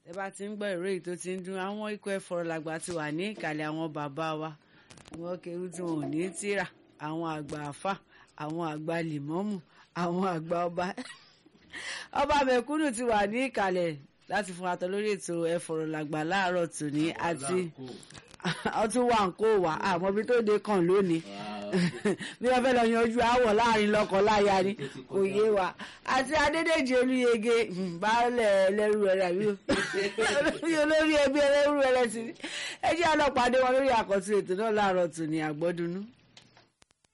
ẹ bá ti ń gbọ́ ìró èyí tó ti ń dún àwọn ikọ̀ ẹ̀fọ́rọ̀làgbà ti wà ní ìkàlẹ̀ àwọn bàbá wa wọ́n kéwú tí wọn ò ní tírà àwọn àgbà àfà àwọn àgbà lìmọ́mù àwọn àgbà ọba ọba mẹ̀kúnnù ti wà ní ìkàlẹ̀ láti fún atọ lórí ètò ẹ̀fọ́rọ̀làgbà láàárọ̀ tòní àti ọtún wà ń kó wà àmọ́ bí tó dé kàn lónìí bí wọ́n fẹ́ lọ yanjú àwọ̀ láàrin lọ́kọ̀ láya ni kò yé wa àti adédèjì olúyege baálẹ̀ ẹlẹ́rú rẹ̀ àbí olórí ẹbí ẹlẹ́rú rẹ̀ sí ẹ jẹ́ ọlọ́pàá dé wọn lórí àkọ́tún ètò náà láàárọ̀ tòní àgbọ́dúnú.